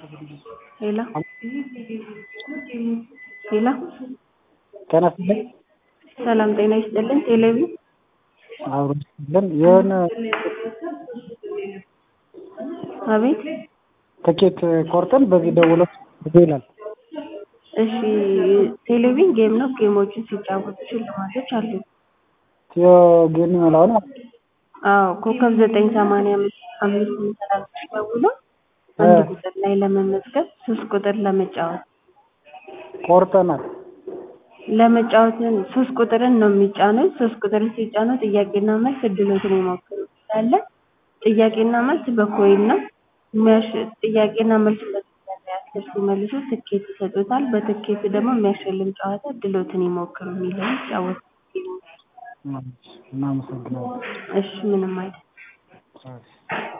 ሄሎ ሄሎ ጤና ይስጥልኝ ሰላም ጤና ይስጥልን ቴሌቪዥን አብሮ ይስጥልን የሆነ አቤት ትኬት ቆርጠን በዚህ ደውለው ይላል እሺ ቴሌቪዥን ጌም ነው ጌሞችን ሲጫወቱ ሽልማቶች አሉ ጌም ይሞላው ነው አዎ ኮከብ ዘጠኝ ሰማንያ አምስት አምስት ሚሰላችሁ ደውሎ አንድ ቁጥር ላይ ለመመዝገብ ሶስት ቁጥር ለመጫወት ቆርጠናል ለመጫወትን ሶስት ቁጥርን ነው የሚጫኑት ሶስት ቁጥርን ሲጫኑ ጥያቄና መልስ እድሎትን ይሞክሩ ስላለ ጥያቄና መልስ በኮይን ነው የሚያሽ ጥያቄና መልስ በጥያቄ አስር ሲመልሱ ትኬት ይሰጡታል በትኬቱ ደግሞ የሚያሸልም ጨዋታ እድሎትን ይሞክሩ የሚለውን ይጫወታሉ እናመሰግናለን እሺ ምንም አይደል